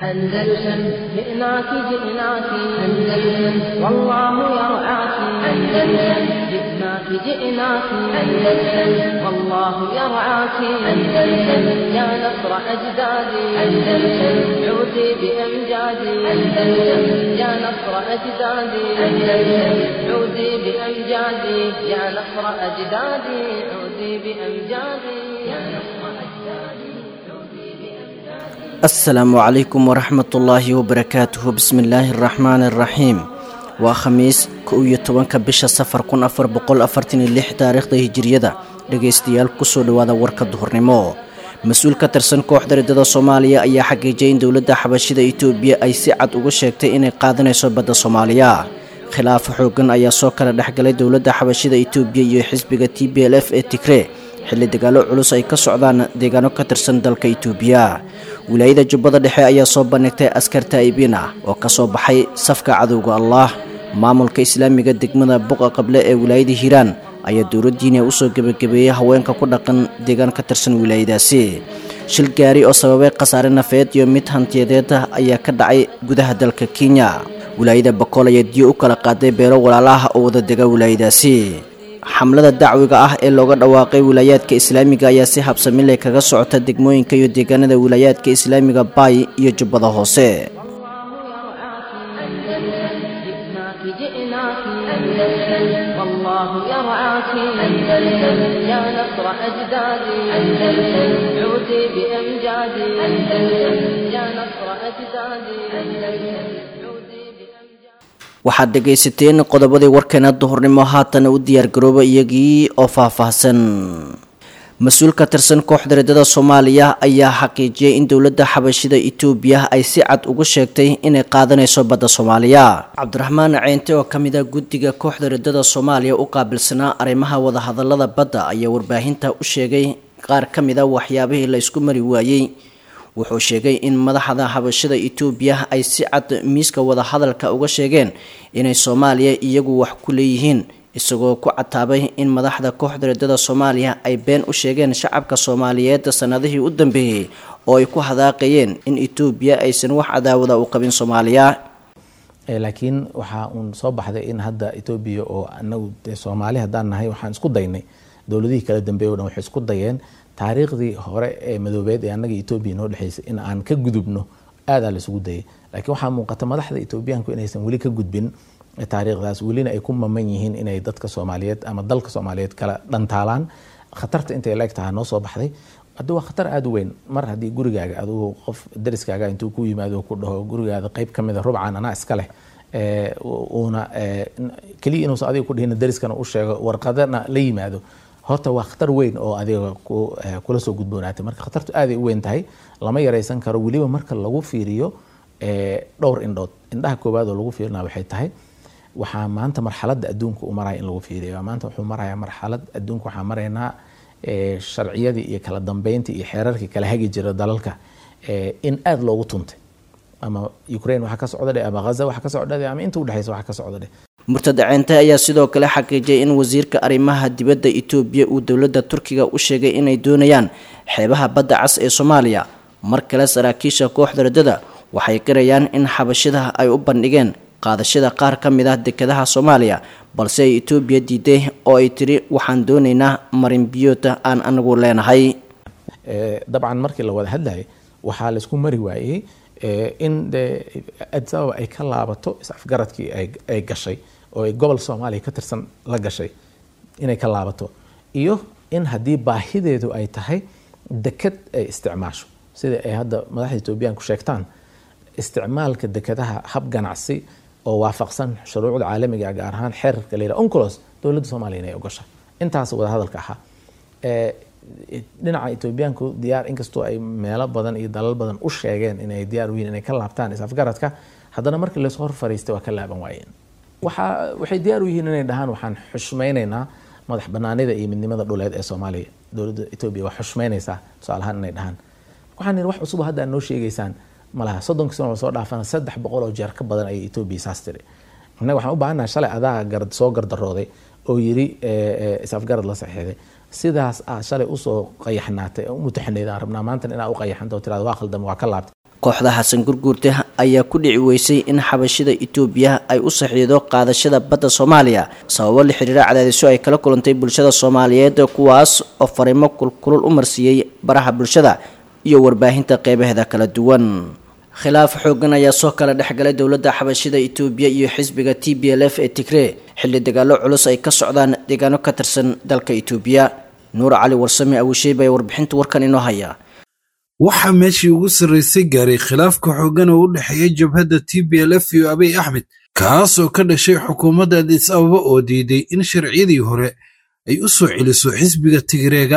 أندلسن جئناك جئناك أندلسن والله يرعاك أندلسن جئناك جئناك أندلسن والله يرعاك أندلسن يا نصر أجدادي أندلسن عودي بأمجادي أندلسن يا نصر أجدادي أندلسن عودي بأمجادي يا نصر أجدادي عودي بأمجادي يا نصر أجدادي asalaamu calaykum waraxmatullaahi wabarakaatuhu bismillaahi araxmaani araxiim waa khamiis kow iyo tobanka bisha safar kun afar boqol afartan iyo lix taariikhda hijiriyada dhegaystayaal kusoo dhowaada warka duhurnimo mas-uul ka tirsan kooxda riddada soomaaliya ayaa xaqiijiyay in dowladda xabashida itoobiya ay si cad uga sheegtay inay qaadanayso badda soomaaliya khilaaf xoogan ayaa soo kala dhexgalay dowladda xabashida itoobiya iyo xisbiga t b l f ee tigree xilli dagaalo culus ay ka socdaan deegaano ka tirsan dalka itoobiya wilaayada jubbada dhexe ayaa soo bandhigtay askar taa'ibiin ah oo ka soo baxay safka cadowga allah maamulka islaamiga degmada buqa qable ee wilaayada hiiraan ayaa dowladdiina usoo gebagabeeyey haweenka ku dhaqan deegaan ka tirsan wilaayadaasi shil gaari oo sababay khasaare nafeed iyo mid hantiyadeed ah ayaa ka dhacay gudaha dalka kenya wilaayada bakool ayaa diyo u kala qaaday beelo walaalaha oo wada dega wilaayadaasi xamlada dacwiga ah ee looga dhawaaqay wilaayaadka islaamiga ayaa si habsamile kaga socota degmooyinka iyo deegaanada wilaayaadka islaamiga baay iyo jubbada hoose جئناك جئناك أندلسن والله يرعاك أندلسن يا نصر أجدادي أندلسن عودي بأمجادي أندلسن يا نصر أجدادي أندلسن عودي بأمجادي waxaad dhegaysateen qodobadii warkeena duhurnimo haatana u diyaargarooba iyagii oo faahfaahsan mas-uul ka tirsan kooxda riddada soomaaliya ayaa xaqiijiyay in dowladda xabashida itoobiya ay si cad ugu sheegtay inay qaadanayso badda soomaaliya cabdiraxmaan ceynte oo kamid a guddiga kooxda riddada soomaaliya u qaabilsanaa arrimaha wadahadalada badda ayaa warbaahinta u sheegay qaar ka mid a waxyaabihii la isku mari waayey wuxuu sheegay in madaxda xabashada itoobiya ay si cad miiska wadahadalka uga sheegeen inay soomaaliya iyagu wax ku leeyihiin isagoo ku cataabay in madaxda kooxda riddada soomaaliya ay been u sheegeen shacabka soomaaliyeed sanadihii u dambeeyey oo ay ku hadaaqayeen in itoobiya aysan wax cadaawada u qabin soomaaliya laakiin waxaa uun soo baxday in hadda etoobiya oo anagu dee soomaali haddaan nahay waxaan isku daynay dowladihii kala dambeeye o dhan waxay isku dayeen taariikhdii hore ee madoobeed ee annaga etoobiya noo dhexeysay in aan ka gudubno aadaa laisugu dayay laakiin waxaa muuqata madaxda etoobiyaanku inaysan weli ka gudbin taariikhdaas welina ay ku maman yihiin inay dadka soomaaliyeed ama dalka soomaaliyeed kala dhantaalaan khatarta intay leeg tahaa noo soo baxday hadda waa khatar aada u weyn mar haddii gurigaaga adugu qof dariskaaga intuu ku yimaado ku dhaho gurigaada qeyb ka mida rubcan anaa iska leh uuna keliya inuusan adiga ku dhihin dariskana u sheego warqadana la yimaado horta waa khatar weyn oo adiga kula soo gudboonaatay marka khatartu aaday u weyn tahay lama yaraysan karo weliba marka lagu fiiriyo dhowr indhood indhaha koowaad oo lagu fiirina waxay tahay waxaa maanta marxaladda adduunka u maraya in lagu fiiriyo maanta wuxuu maraya marxalad adduunka waxaa maraynaa sharciyadii iyo kala dambeyntii iyo xeerarkii kala hagi jira dalalka in aada loogu tuntay ama ukraine waxaa ka socda dhe ama ghaza waxaa ka socda dhe ama inta udhexeysa waxaa ka socda dhe murtada ceente ayaa sidoo kale xaqiijiyay in wasiirka arrimaha dibadda itoobiya uu dowladda turkiga u sheegay inay doonayaan xeebaha badda cas ee soomaaliya mar kale saraakiisha kooxda riddada waxay qirayaan in xabashida ay u bandhigeen qaadashada qaar ka mid ah dekedaha soomaaliya balse ay itoobiya diiday oo ay tiri waxaan doonaynaa marin biyoota aan anagu leenahay dabcan markii la wada hadlayay waxaa laysku mari waayey in de addis ababa ay ka laabato is-afgaradkii ay gashay oo ay gobol soomaaliya ka tirsan la gashay inay ka laabato iyo in haddii baahideedu ay tahay deked ay isticmaasho sida ay hadda madaxda etoobiyaanku sheegtaan isticmaalka dekedaha hab ganacsi oo waafaqsan shuruucda caalamiga gaar ahaan xeerarka la yidhaha oncolos dowladda soomaaliya inay ogasha intaas wadahadalka ahaa dhinaca etoobiyaanku diyaar inkastoo ay meelo badan iyo dalal badan u sheegeen inay diyaar u yihin inay ka laabtaan is-afgaradka haddana markii laysoo hor fariistay waa ka laaban waayeen waxaa waxay diyaar u yihiin inay dhahaan waxaan xushmaynaynaa madax banaanida iyo midnimada dhuleed ee soomaaliya dowladda etoobiya waa xushmaynaysaa tusaale ahaan inay dhahaan waxaan yidhi wax cusub hadda noo sheegaysaan malaha soddonka sano soo dhaafana saddex boqol oo jeer ka badan ayay etoobiya saas tiri innaga waxaan u baahannaha shalay adaa garad soo gardarooday oo yiri is-afgarad la saxiixday sidaas aad shalay usoo qayaxnaatay oo u mutaxanayd aan rabnaa maantana inaad u qayaxanta oo tirada waa khaldama waa ka laabtay kooxda xasan gurguurte ayaa ku dhici weysay in xabashida itoobiya ay u saxiido qaadashada badda soomaaliya sababo la xiriira cadaadiso ay kala kulantay bulshada soomaaliyeed kuwaas oo fariimo kulkulul u marsiiyey baraha bulshada iyo warbaahinta qeybaheeda kala duwan khilaaf xoogan ayaa soo kala dhexgalay dowladda xabashida itoobiya iyo xisbiga t b l f ee tigree xilli dagaalo culus ay ka socdaan deegaano ka tirsan dalka itoobiya nuur cali warsame awisheyba ee warbixinta warkan inoo haya waxaa meeshii ugu sarraysay gaaray khilaafka xooggan oo u dhexeeya jabhadda t b l f iyo abiy axmed kaas oo ka dhashay xukuumadda adis ababa oo diiday in sharciyadii hore ay u soo celiso xisbiga tigreega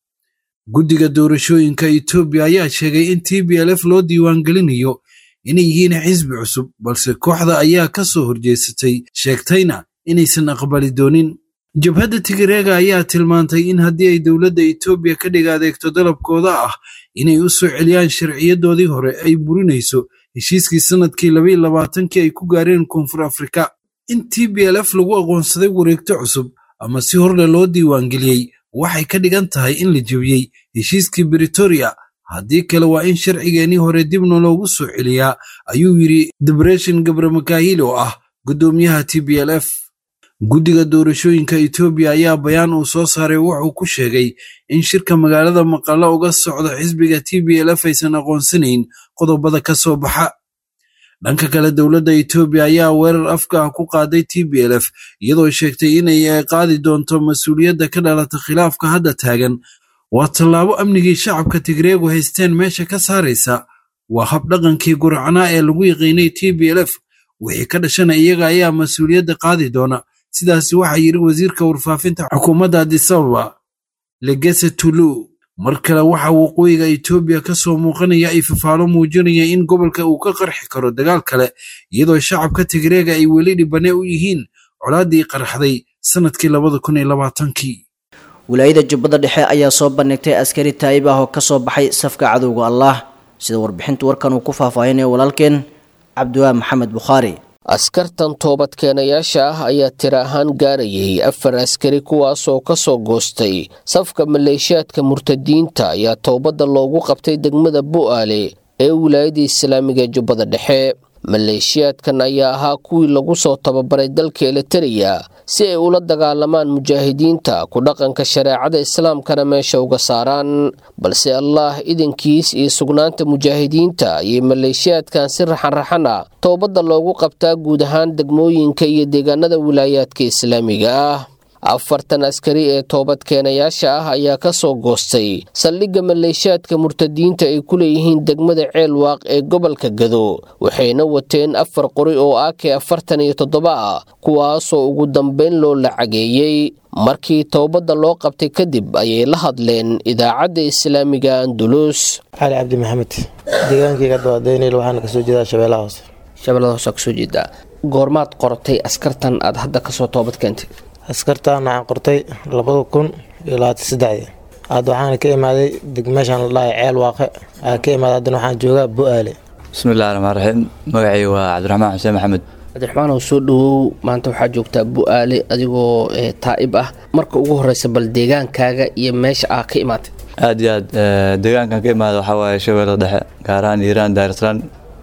guddiga doorashooyinka etoobiya ayaa sheegay in t b l f loo diiwaangelinayo inay yihiin xisbi cusub balse kooxda ayaa ka soo horjeesatay sheegtayna inaysan aqbali doonin jabhadda tigreega ayaa tilmaantay in haddii ay dowladda etoobiya ka dhig adeegto dalabkooda ah inay u soo celiyaan sharciyadoodii hore ay burinayso heshiiskii sannadkii labaiyo labaatankii ay ku gaareen koonfur afrika in t b l f lagu aqoonsaday wareegto cusub ama si horle loo diiwaangeliyey waxay ka dhigan tahay in la jebiyey heshiiskii britoria haddii kale waa in sharcigeenii hore dibna loogu soo celiyaa ayuu yidhi debreshin gabramakaahil oo ah guddoomiyaha t b l f guddiga doorashooyinka etoobiya ayaa bayaan uu soo saaray wuxuu ku sheegay in shirka magaalada maqallo uga socda xisbiga t b l f aysan aqoonsanayn qodobada ka soo baxa dhanka kale dowladda etoobiya ayaa weerar afka ah ku qaaday t b l f iyadoo sheegtay inay qaadi doonto mas-uuliyadda ka dhalata khilaafka hadda taagan waa tallaabo amnigii shacabka tigreegu haysteen meesha ka saaraysa waa habdhaqankii guracnaa ee lagu yaqiinay t b l f wixii ka dhashana iyaga ayaa mas-uuliyadda qaadi doona sidaasi waxaa yidhi wasiirka warfaafinta xukuumadda adisababa legese tulu mar kale waxaa waqooyiga etoobiya ka soo muuqanaya ay fafaalo muujinaya in gobolka uu ka qarxi karo dagaal kale iyadoo shacabka tigreega ay weli dhibane u yihiin colaaddii qarxday sannadkii labada kun iyo labaatankii wilaayada jubbada dhexe ayaa soo bandhigtay askari taa'ib ah oo ka soo baxay safka cadowga allah sida warbixinta warkan uu ku faahfaahinayo walaalkeen cabdiwaa maxamed bukhaari askartan toobadkeenayaasha ah ayaa tira ahaan gaarayay afar askari kuwaasoo ka soo goostay safka maleeshiyaadka murtadiinta ayaa toobadda loogu qabtay degmada bu'aale ee wilaayada islaamiga ee jubbada dhexe maleeshiyaadkan ayaa ahaa kuwii lagu soo tababaray dalka elitariya si ay ula dagaalamaan mujaahidiinta ku dhaqanka shareecada islaamkana meesha uga saaraan balse allaah idankiis iyo sugnaanta mujaahidiinta ayay maleeshiyaadkan si raxanraxan ah toobadda loogu qabtaa guud ahaan degmooyinka iyo deegaanada wilaayaadka islaamiga ah afartan askari ee toobadkeenayaasha ah ayaa ka soo goostay saldhigga maleeshiyaadka murtadiinta ay ku leeyihiin degmada ceelwaaq ee gobolka gado waxayna wateen afar qori oo ake afartan iyo toddoba ah kuwaasoo ugu dambayn loo lacageeyey markii toobadda loo qabtay kadib ayay la hadleen idaacadda islaamiga andulus cali cabdi maxamed deegaankayga dawadeynayl waxaana kasoo jeedaa shabeellaha hoose shabeellada hoose kasoo jeedaa goormaad qortay askartan aad hadda kasoo toobad keentay askartaan waxaan qortay labada kun iyo labaatan saddexdii hadda waxaana ka imaaday degmeeshaan la dhahay ceel waaqe aa ka imaaday haddana waxaan joogaa bu-aale bismillahi raxmaan raxiim magacii waa cabdiraxmaan xuseen maxamed cabdiraxmaan oo soo dhawow maanta waxaa joogtaa bu-aale adigoo taa'ib ah marka ugu horeysa bal deegaankaaga iyo meesha aa ka imaatay aad iyo aad deegaankan ka imaada waxaa waaye shabeellada dhexe gaar ahaan iiraan daarislaan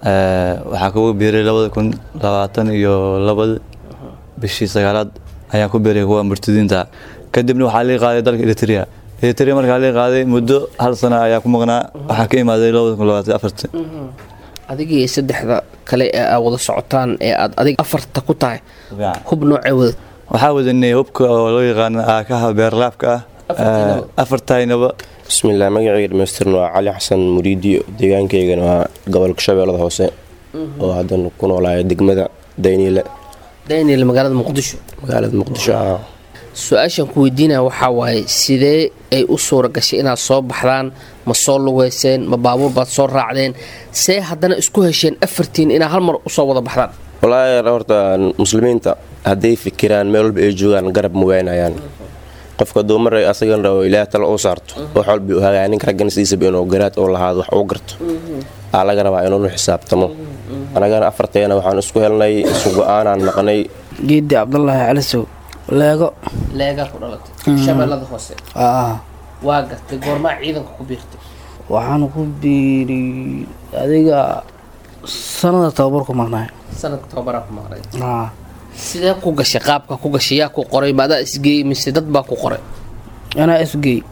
waxaa kugu biiray labada kun labaatan iyo labada bishii sagaalaad ayaan ku biiray kuwa murtadiinta kadibna waxaa lii qaaday dalka eritrea eritrea markaa lii qaaday muddo hal sana ayaa ku maqnaa waxaa ka imaaday labada kun labaatan afarti adigii saddexda kale ee aa wada socotaan ee aad adig afarta ku tahay hub noocee wadad waxaa wadanay hubka oo loo yaqaano aakaha beerlaabka ah afartaynaba bismillaah magacayga dhamaystirna waa cali xasan muriidi deegaankaygana waa gobolka shabeellada hoose oo haddan ku noolaaya degmada dayniile daniel magaalada muqdisho magaalada muqdisho ah su-aashan ku weydiinaya waxaa waaye sidee ay u suura gashay inaad soo baxdaan ma soo lugeyseen ma baabuur baad soo raacdeen see haddana isku hesheen afartiin inaa hal mar usoo wada baxdaan walaahi horta muslimiinta hadday fikiraan meel walba ay joogaan garab ma waynayaan qofka duumar asagan rabo ilaah tala u saarto wax walba u hagaa ninka raggan siisaba inuu garaad oo lahaado wax uu garto aa laga rabaa inuunu xisaabtamo anagana afarteena waxaan isku helnay isu go-aanaan naqnay geedi cabdulaahi calisow leego leegaa ku dhalatay shabeellada hoose waa gartay goormaa ciidanka ku biirtay waxaan ku biiri adiga sanada tababarku maqnaay sanadka tababaraa ku maqnay haa sidee ku gashay qaabka ku gashay yaa ku qoray maadaa isgeey mise dad baa ku qoray anaa isgey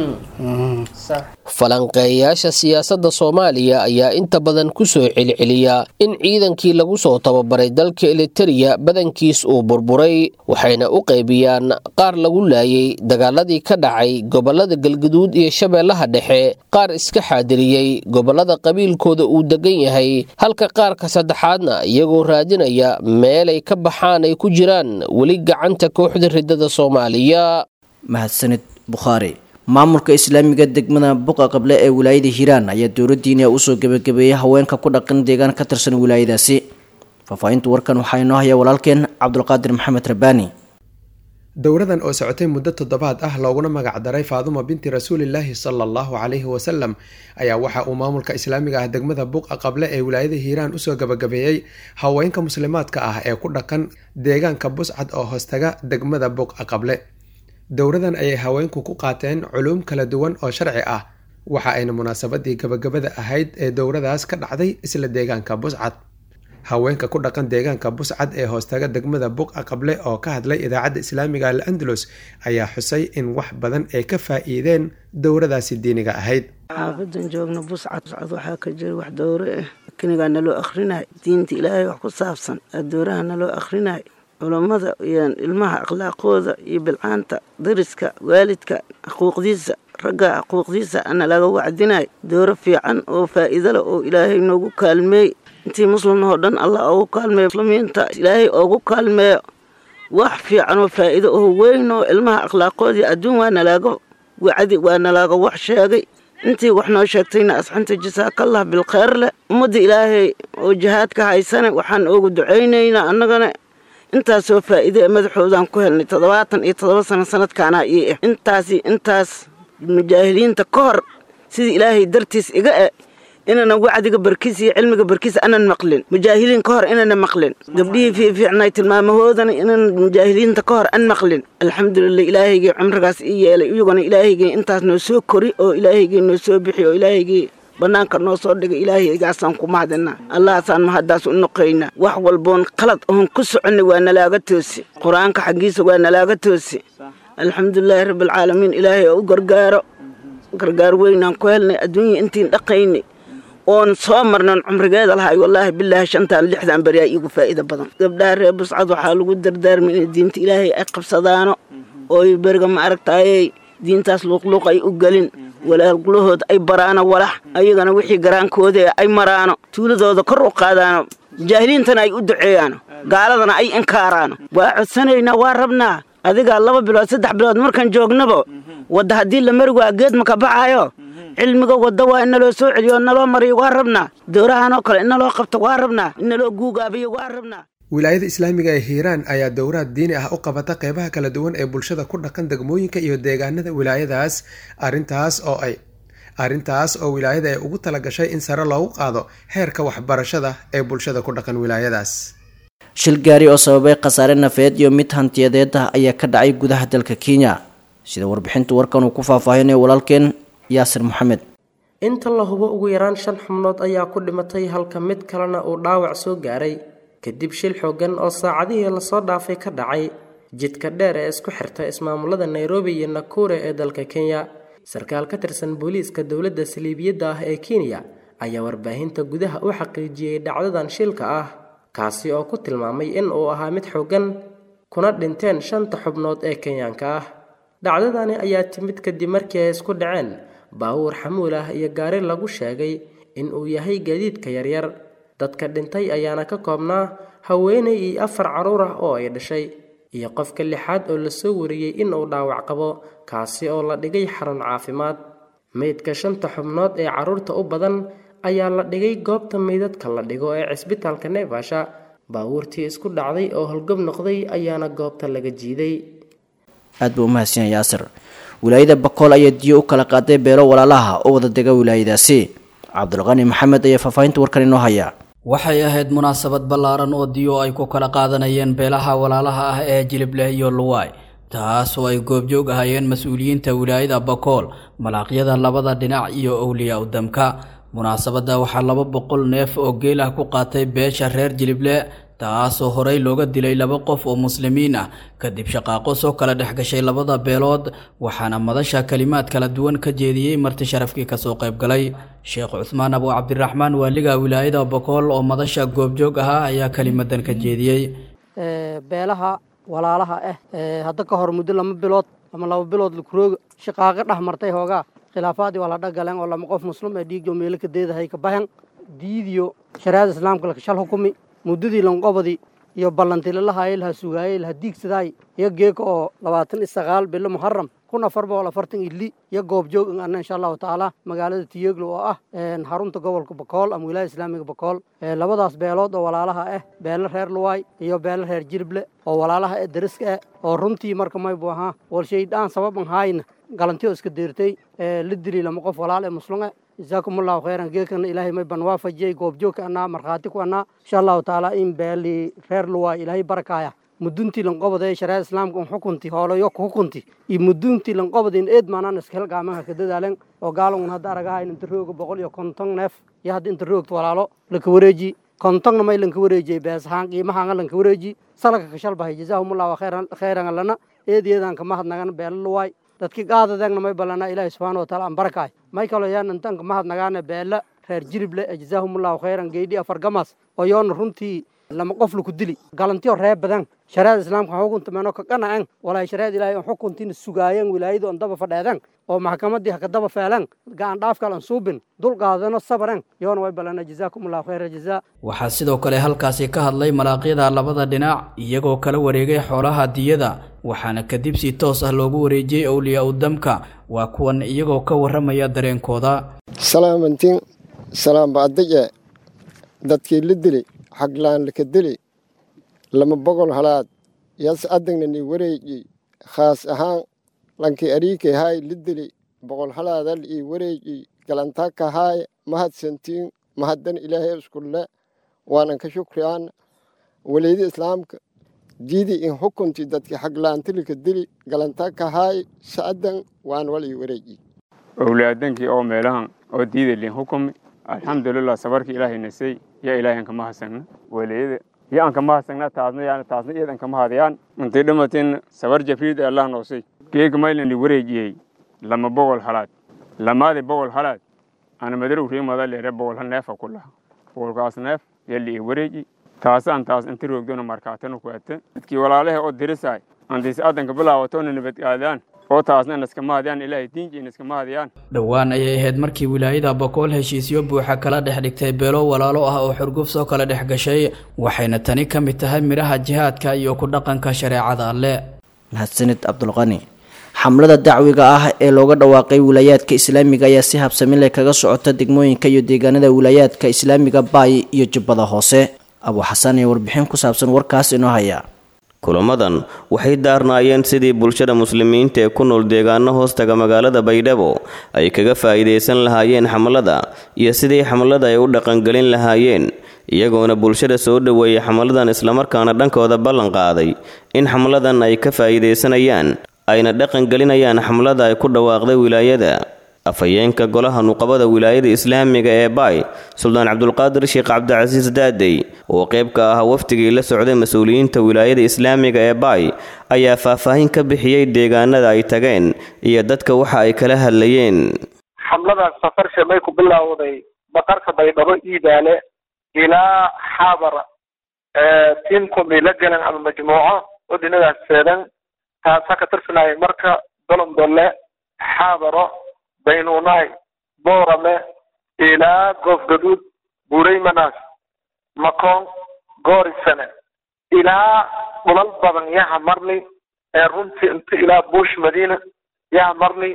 falanqeeyayaasha siyaasadda soomaaliya ayaa inta badan ku soo celceliya in ciidankii lagu soo tababaray dalka elitereya badankiis uu burburay waxayna u qaybiyaan qaar lagu laayay dagaaladii ka dhacay gobollada galguduud iyo shabeellaha dhexe qaar iska xaadiriyey gobollada qabiilkooda uu degan yahay halka qaarka saddexaadna iyagoo raadinaya meelay ka baxaan ay ku jiraan weli gacanta kooxda riddada soomaaliya mahadsanid bukhaari maamulka islaamiga degmada buqa qable ee wilaayada hiiraan ayaa dowladdiina usoo gebagabeeyey haweenka ku dhaqan deegaan ka tirsan wilaayadaasi faahfaahinta warkan waxaa inoo haya walaalkeen cabdulqaadir maxamed rabbaani dowradan oo socotay muddo toddobaad ah looguna magacdaray faaduma binti rasuulilaahi sala allahu calayhi wasalam ayaa waxa uu maamulka islaamiga ah degmada buqa qable ee wilaayada hiiraan usoo gebagabeeyey haweenka muslimaadka ah ee ku dhaqan deegaanka buscad oo hoostaga degmada buqa qable dowradan ayay haweenku ku qaateen culuum kala duwan oo sharci ah waxa ayna munaasabadii gabagabada ahayd ee dowradaas ka dhacday isla deegaanka buscad haweenka ku dhaqan deegaanka buscad ee hoostaga degmada buqa qable oo ka hadlay idaacadda islaamiga al andalus ayaa xusay in wax badan ay ka faa-iideen dowradaasi diiniga ahayd xaafadan joogna buscad buscad waxaa ka jira wax dowro ah kinigaa naloo akhrinayo diinta ilaahay wax ku saabsan dowraha naloo akhrinayo culammada iyo ilmaha akhlaaqooda iyo bilcaanta dariska waalidka xuquuqdiisa ragga xuquuqdiisa ana laga wacdinayo dooro fiican oo faa'iido leh oo ilaahay noogu kaalmeey intii muslimnahoo dhan allah oogu kaalmeeyo muslimiinta ilaahay oogu kaalmeeyo wax fiican oo faa'iido oo weyn oo ilmaha akhlaaqoodii adduun waa nalaaga wacdi waa nalaaga wax sheegay intii wax noo sheegtayna asxanta jasaakallah bilkheyr leh ummadda ilaahay oo jihaadka haysane waxaan oogu ducaynaynaa annagana intaasoo faa'iide ee madaxoodaan ku helnay toddobaatan iyo toddoba sano sanadkaanaa ii ah intaasi intaas mujaahiliinta ka hor sidii ilaahay dartiis iga e inana wacdiga barkiis iyo cilmiga barkiis anan maqlin mujaahiliin ka hor inana maqlin gabdhihii fiifiicnay tilmaamahoodana inan mujaahiliinta ka hor an maqlin alxamdulilah ilaahaygii cumrigaas ii yeelay iyaguna ilaahaygii intaas noo soo kori oo ilaahaygii noo soo bixi oo ilaahaygii bannaanka noo soo dhigay ilaahaygaasaan ku mahadinaa allahaasaan mahaddaas u noqaynaa wax walboon qalad oon ku soconnay waa nalaaga toosi qur-aanka xaggiisa waa nalaaga toosi alxamdulilaahi rabbialcaalamiin ilaahay oo u gargaaro gargaar weynaan ku helnay adduunya intiin dhaqaynay oon soo marnan cumrigeeda lahay wallaahi bilaahi shantaan lixdan beriyaa iigu faa'iida badan gabdhaha reer buscad waxaa lagu dardaarmay inay diinta ilaahay ay qabsadaano ooy beriga ma aragtaayey diintaas luuqluuq ay u gelin walaalgulahooda ay baraano walax ayagana wixii garaankooda ay maraano tuuladooda kor u qaadaano jaahiliintana ay u duceeyaano gaaladana ay inkaaraano waa codsanaynaa waa rabnaa adigaa laba bilood saddex bilood markaan joognaba wadda haddii la mari waa geed maka baxaayo cilmiga wadda waa in naloo soo celiyo naloo mariyo waa rabnaa dowrahanoo kale in naloo qabto waa rabnaa in naloo guugaabiyo waa rabnaa wilaayada islaamiga ee hiiraan ayaa dowraad diini ah u qabata qeybaha kala duwan ee bulshada ku dhaqan degmooyinka iyo deegaanada wilaayadaas arintaas oo ay arrintaas oo wilaayada ay ugu tala gashay in sare loogu qaado heerka waxbarashada ee bulshada ku dhaqan wilaayadaas shil gaari oo sababay khasaare nafeed iyo mid hantiyadeed ah ayaa ka dhacay gudaha dalka kenya sida warbixinta warkan uu ku faahfaahinayo walaalkeen yaasir maxamed inta la hubo ugu yaraan shan xubnood ayaa ku dhimatay halka mid kalena uu dhaawac soo gaaray kadib shil xoogan oo saacadihii lasoo dhaafay ka dhacay jidka dheer ee isku xirta ismaamulada nairobi iyo nakure ee dalka kenya sarkaal ka tirsan booliiska dowladda saliibiyadda ah ee kenya ayaa warbaahinta gudaha u xaqiijiyey dhacdadan shilka ah kaasi oo ku tilmaamay in uu ahaa mid xoogan kuna dhinteen shanta xubnood ee kenyaanka ah dhacdadani ayaa timid kadib markii ay isku dhaceen baawuur xamuul ah iyo gaari lagu sheegay in uu yahay gaadiidka yaryar dadka dhintay ayaana ka koobnaa haweenay iyo afar carruur ah oo ay dhashay iyo qofka lixaad oo lasoo wariyey in uu dhaawac qabo kaasi oo la dhigay xarun caafimaad meydka shanta xubnood ee carruurta u badan ayaa la dhigay goobta meydadka la dhigo ee cisbitaalka neefasha baabuurtii isku dhacday oo holgob noqday ayaana goobta laga jiiday aad buu umahadsan yaasir wilaayada bakool ayaa diyo u kala qaaday beelo walaalaha oo wada dega wilaayadaasi cabdulqani maxamed ayaa faahfaahinta warkan inoo haya waxay ahayd munaasabad ballaaran oo diyo ay ku kala qaadanayeen beelaha walaalaha ah ee jilibleh iyo luwaay taas oo ay goobjoog ahaayeen mas-uuliyiinta wilaayada bakool malaaqyada labada dhinac iyo owliyaa udamka munaasabadda waxaa laba boqol neef oo geel ah ku qaatay beesha reer jilible taasoo horey looga dilay laba qof oo muslimiin ah kadib shaqaaqo soo kala dhex gashay labada beelood waxaana madasha kalimaad kala duwan ka jeediyey marti sharafkii kasoo qayb galay sheekh cuhmaan abu cabdiraxmaan waaliga wilaayada bokool oo madasha goobjoog ahaa ayaa kelimadan ka jeediyey beelaha walaalaha ah hadda ka hor muddo lama bilood ama laba bilood lakurooga shaqaaqo dhex martay hoogaa khilaafaadii waa la dhagaleen oo lama qof muslim ee dhiigjo meelo ka deedahay ka bahan diidiyo shariicada islaamka lakashal hukumi muddadii lanqobadii iyo ballantilalahaye laha sugaayey laha diigsadaay iyo geeka oo labaatan iyo sagaal bilo muharam kun afar boqol afartan ili iyo goobjoog ana insha allahu tacaala magaalada tiyeglo oo ah xarunta gobolka bakool ama wilaaya islaamiga bakool labadaas beelood oo walaalaha ah beelo reer luwaay iyo beelo reer jirible oo walaalaha ee dariska ah oo runtii marka maybu ahaa walshaydaan sababan haayna galantiyo iska deertay la dili lama qof walaal ee muslume jazaakum allahu khayran geekana ilaahay may ban waafajiyey goobjoogka anaa markhaati ku anaa insha allahu tacaala in beeli reer luwaay ilaahay barakaaya muduntii lanqobada ee shariicada islaamka un xukunti hoolayo ku hukunti iyo muduntii lanqobada in eed maanaan iska helgaamaha ka dadaalen oo gaala un hadda aragahayn inta rooga boqol iyo konton neef iyo hadda inta roogta walaalo laka wareeji kontonna may lanka wareejiyey beesahaan qiimahaanga lanka wareeji salaka kashalbahay jazaahumullahu khayran allana eedeedan kama hadnagan beela luwaay dadki qaadadegna may ballanaa ilaahi subxaana wa taala aan barakaay may kaloo yaan intan kama hadnagaane beela reer jirible ee jazaahumullahu khayran geydhi afar gamas oo yoona runtii lama qof laku dili galantiyo ree badan shariicada islaamka xukunta meeno ka qanacen walaay shariicada ilaahay on xukuntiina sugaayeen wilaayadu on daba fadheeden oo maxkamadii haka daba feeleen gacan dhaafkal an suubin dul qaadano sabaren yoona way balana jazaakum allahu khayra jazaa waxaa sidoo kale halkaasi ka hadlay malaaqyada labada dhinac iyagoo kala wareegay xoolaha diyada waxaana kadib si toos ah loogu wareejiyey owliyaa udamka waa kuwan iyagoo ka warramaya dareenkooda salaamantiin salaambacdaje dadkii la dili xaglaan laka dili lama bogol halaad yas adagna ni wareeji khaas ahaan lankii ariikay haay la dili boqol halaadal ii wareeji galantaka haay mahadsantiin mahaddan ilaahay iskulle waanan ka shukriyaan waleydi islaamka diidi in hukunti dadki xaglaantilika dili galantaka haay sa'adan waan wal ii wareeji owlaadankii oo meelahan oo diida liin hukumi alxamdulilah sabarkii ilaahay nasay yaa ilaahay kama hasagna waleeyada iyo aan kama hasagna taasna yaan taasna iyadan kama hadayaan intay dhamateen sabar jafriid ee allah noosay geega maylani wareejiyey lama boqol halaad lamaadi boqol halaad ana madarow riimada leere boqol hal neefa ku laha boqolkaas neef yaa liii wareeji taasaan taas inta roogdona markaatana ku ata dadkii walaalaha oo dirisaay antiis adanka bilaawatona nabadgaadaan oo taasna inaskama hadayaan ilaahay diinji inaskama hadayaan dhowaan ayay ahayd markii wilaayada bokool heshiisyo buuxa kala dhex dhigtay beelo walaalo ah oo xurguf soo kala dhex gashay waxayna tani ka mid tahay midhaha jihaadka iyo ku dhaqanka shareecada alle mahadsanid cabdulqani xamlada dacwiga ah ee looga dhawaaqay wilaayaadka islaamiga ayaa si habsami leh kaga socota degmooyinka iyo deegaanada wilaayaadka islaamiga baay iyo jubbada hoose abu xasan ee warbixin ku saabsan warkaas inoo haya kulamadan waxay daarnaayeen sidii bulshada muslimiinta ee ku nool deegaano hoostaga magaalada baydhabo ay kaga faa'iidaysan lahaayeen xamlada iyo sidii xamlada ay u dhaqangelin lahaayeen iyagoona bulshada soo dhoweeyay xamladan islamarkaana dhankooda ballan qaaday in xamladan ay ka faa'iidaysanayaan ayna dhaqangelinayaan xamlada ay ku dhawaaqday wilaayada afhayeenka golaha nuqabada wilaayada islaamiga ee baay suldaan cabdulqaadir sheekh cabdicasiis daadey oo qayb ka ah wafdigii la socday mas-uuliyiinta wilaayada islaamiga ee baay ayaa faahfaahin ka bixiyey deegaanada ay tageen iyo dadka waxa ay kala hadlayeen xamladaas safarsha may ku bilowday baqarka baydhabo iidaale ilaa xaabara tiimkumi la galan ama majmuuco oo dhinadaas seedan taasaa ka tirsanaya marka dolondolle xaabaro baynuunaay boorame ilaa goofgaduud buuraymanas makoon goorisane ilaa dhulal badan yaha marni ee runtii inta ilaa buush madiina yaha marni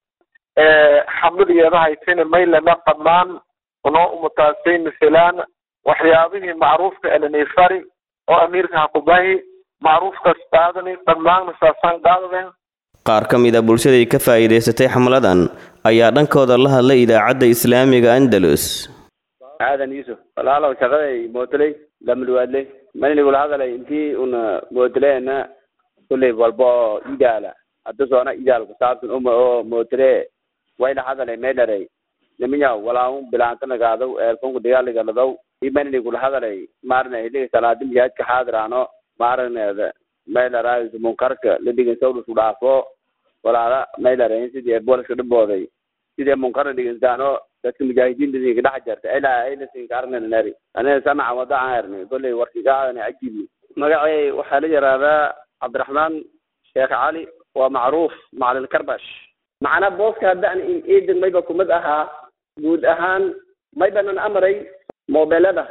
xamladiyeeda haytayna maylana dhammaan unoo umutaasay masalaan waxyaabihii macruufka elanifari oo amiirka hakubahi macruufkaas qaadani dhammaanna saasaan qaadadeen qaar ka mid a bulshaday ka faa'iidaysatay xamladan ayaa dhankooda la hadlay idaacadda islaamiga andalus aadan yuusuf walaalow shaqaday mootoley lamluwaadley malinigula hadalay intii una mootoleena kulley walba oo idaala hadda soona idaal kusaabsan uma oo mootire wayna hadalay meydharay niminya walaun bilaanta nagaadaw eelfonku dagaaligaladow imanini kula hadalay maarna hiliga salaadi miyaadka xaadiraano maaragneeda meydharaayis munkarka ladigin sawdhusku dhaafo walaala meydharayn sidii booliska dhibooday sidii munkarna dhiginsaano dadka mujaahidiinta idinka dhex jarta ilaa aynasinka arnanari aniga sanaca wada aan hernay kolley warkigaadana ajibi magacay waxaa la yihahdaa cabdiraxmaan sheekh cali waa macruuf macalin karbash macnaa booska haddaan iidan mayba kumid ahaa guud ahaan maybanan amray moobelada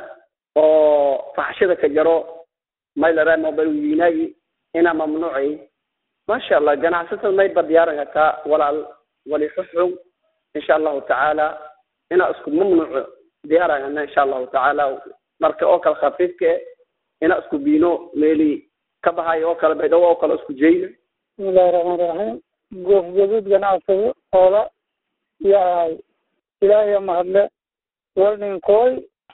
oo faxshada ka jaro may laraa mobel wiinaagi inaa mamnuucay maasha allah ganacsatada mayba diyaaran kartaa walaal wali xuxug insha allahu tacaala inaa isku mamnuuco diyaarana insha allahu tacaala marka oo kale khafiifka inaa isku biino meeli ka bahayo oo kale baydhabo oo kale isku jeyna bismillahi raxmaan raxiim goofgaduud ganacsado oola yahay ilaahay mahadle walninkooy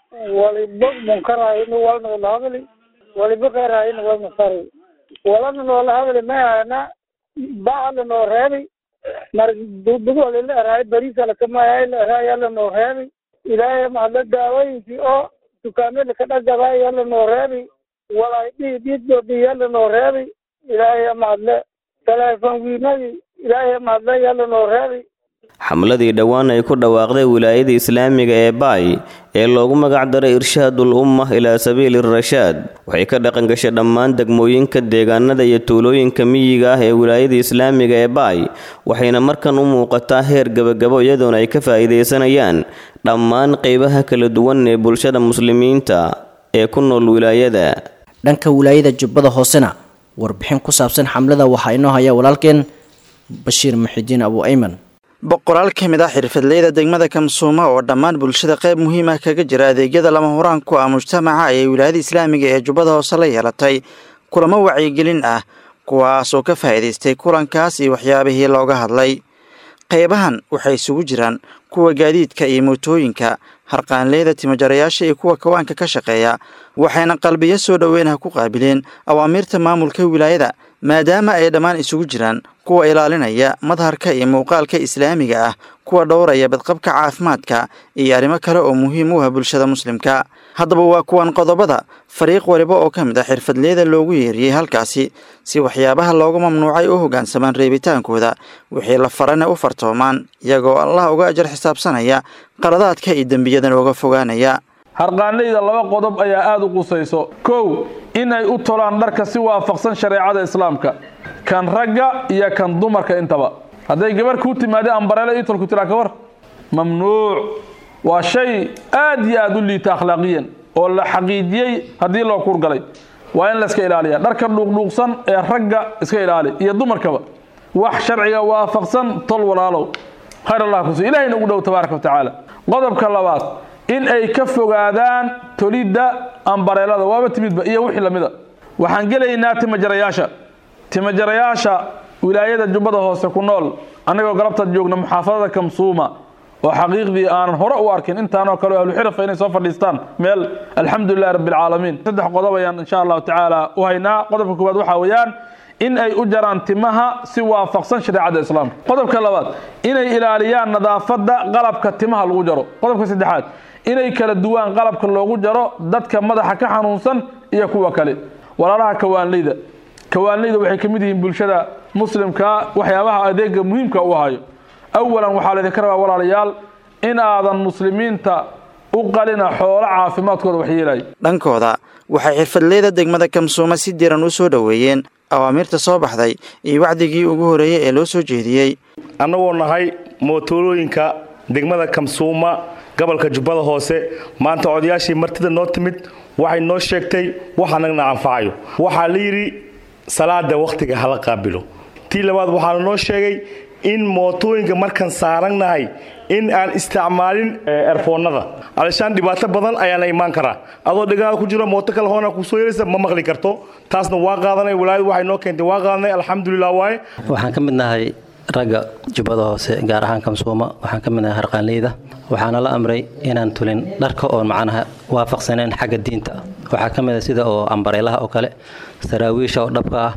waliba munkarahayn walna wala hadli waliba kheerhayn walna fari walana noola hadli mayhana bacala noo reebi mar dugdugole la erahay bariisa lakamaayahay la erahay yala noo reebi ilaahay mahadle daawooyinkii oo dukaamada ka dhagabaay yala noo reebi walay dhii dhiiddoodii yala noo reebi ilaahay mahadle teleefon wiinadii ilaahay mahadle yala noo reebi xamladii dhowaan ay ku dhawaaqday wilaayada islaamiga ee baay ee loogu magac daray irshaadul umma ilaa sabiili rashaad waxay ka dhaqan gashay dhammaan degmooyinka deegaanada iyo tuulooyinka miyiga ah ee wilaayada islaamiga ee baay waxayna markan u muuqataa heer gebagabo iyadoona ay ka faa'iidaysanayaan dhammaan qeybaha kala duwan ee bulshada muslimiinta ee ku nool wilaayada dhanka wilaayada jubbada hoosena warbixin ku saabsan xamlada waxaa inoo haya walaalkeen bashiir muxidiin abu ayman boqolaal ka mid ah xirfadleyda degmada kamsuuma oo dhammaan bulshada qayb muhiim ah kaga jira adeegyada lama huraan ku ah mujtamaca ayay wilaayada islaamiga ee jubbada hoose la yeelatay kulamo wacyigelin ah kuwaas oo ka faa'iidaystay kulankaas iyo waxyaabihii looga hadlay qaybahan waxay isugu jiraan kuwa gaadiidka iyo mootooyinka harqaanleyda timajarayaasha iyo kuwa kawaanka ka shaqeeya waxayna qalbiyo soo dhoweynaha ku qaabileen awaamiirta maamulka wilaayada maadaama ay dhammaan isugu jiraan kuwa ilaalinaya madharka iyo muuqaalka islaamiga ah kuwa dhowraya badqabka caafimaadka iyo arrimo kale oo muhiim u ah bulshada muslimka haddaba waa kuwan qodobada fariiq waliba oo ka mid ah xirfadleyda loogu yeeriyey halkaasi si waxyaabaha loogu mamnuucay u hoggaansamaan reebitaankooda wixii la farana u fartoomaan iyagoo allah uga ajar xisaabsanaya qaladaadka iyo dembiyadan uga fogaanaya harqaanleyda laba qodob ayaa aada u qusayso kow inay u tolaan dharka si waafaqsan shareecada islaamka kan ragga iyo kan dumarka intaba hadday gabarh kuu timaada ambareele itolku tiraa kawar mamnuuc waa shay aad iyo aada u liita akhlaaqiyan oo la xaqiijiyey haddii loo kuurgalay waa in layska ilaaliya dharka dhuuqdhuuqsan ee ragga iska ilaali iyo dumarkaba wax sharciga waafaqsan tol walaalow khayr allah kus ilahayna ugu dhow tabaaraka wa tacaala qodobka labaad in ay ka fogaadaan tolidda ambareelada waaba timidba iyo wixii lamida waxaan gelaynaa timajarayaasha timajarayaasha wilaayada jubbada hoose ku nool annagoo galabtaad joogna muxaafadada kamsuuma oo xaqiiqdii aanan hore u arkin intaanoo kale ahluxirafa inay soo fadhiistaan meel alxamdulilahi rabbilcaalamiin saddex qodob ayaan insha allahu tacaala u haynaa qodobka koowaad waxaa weeyaan in ay u jaraan timaha si waafaqsan shareecada islaamka qodobka labaad inay ilaaliyaan nadaafadda qalabka timaha lagu jaro qodobka saddexaad inay kala duwaan qalabka loogu jaro dadka madaxa ka xanuunsan iyo kuwa kale walaalaha kawaanleyda kawaanleyda waxay ka mid yihiin bulshada muslimka waxyaabaha adeega muhiimka u hayo awalan waxaa laydinka rabaa walaalayaal in aadan muslimiinta u qalina xoolo caafimaadkooda waxyeelaya dhankooda waxay xirfadleyda degmada kamsuuma si diran u soo dhoweeyeen awaamiirta soo baxday iyo wacdigii ugu horeeyey ee loo soo jeediyey annagoo nahay mootolooyinka degmada kamsuuma gobolka jubbada hoose maanta odayaashii martida noo timid waxay noo sheegtay wax annagna anfacayo waxaa la yidhi salaada wakhtiga hala qaabilo tii labaad waxaana noo sheegay in mootooyinka markaan saarannahay in aan isticmaalin erfoonnada alishaan dhibaato badan ayaana imaan karaa adoo dhagaha ku jiro mooto kale hoona kusoo yeelaysa ma maqli karto taasna waa qaadanay walaayadu waxay noo keentay waa qaadanay alxamdulilah waaye waxaan ka mid nahay ragga jubbada hoose gaar ahaan kamsuuma waxaan ka mid nahay harqaanleyda waxaana la amray inaan tulin dharka oon macnaha waafaqsaneen xagga diinta waxaa ka mid a sida oo ambareelaha oo kale saraawiisha oo dhabka ah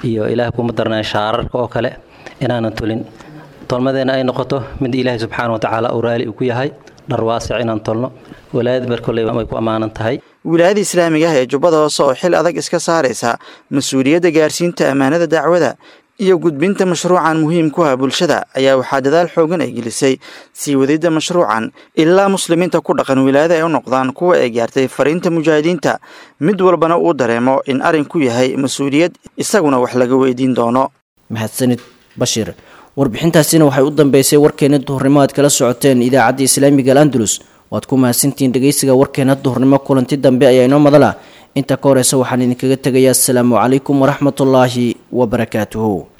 iyo ilaah kuma darnaa shaararka oo kale inaanan tulin tolmadeena ay noqoto mid ilaahay subxaana wa tacaala uu raali uu ku yahay dhar waasic inaan tolno walaayad bar kolley way ku ammaanan tahay wilaayada islaamiga ah ee jubbada hoose oo xil adag iska saaraysa mas-uuliyadda gaarsiinta ammaanada dacwada iyo gudbinta mashruucan muhiim ku ah bulshada ayaa waxaa dadaal xoogan ay gelisay sii wadidda mashruucan ilaa muslimiinta ku dhaqan wilaayada ay u noqdaan kuwa ay gaartay fariinta mujaahidiinta mid walbana uu dareemo in arrinku yahay mas-uuliyad isaguna wax laga weydiin doono mahadsanid bashiir warbixintaasina waxay u dambeysay warkeena duhurnimo aad kala socoteen idaacadda islaamiga al andalus waad ku mahadsantihiin dhegeysiga warkeena duhurnimo kulanti dambe ayaa inoo madala inta ka horeysa waxaan idinkaga tegayaa asalaamu calaykum waraxmatullaahi wabarakaatuhu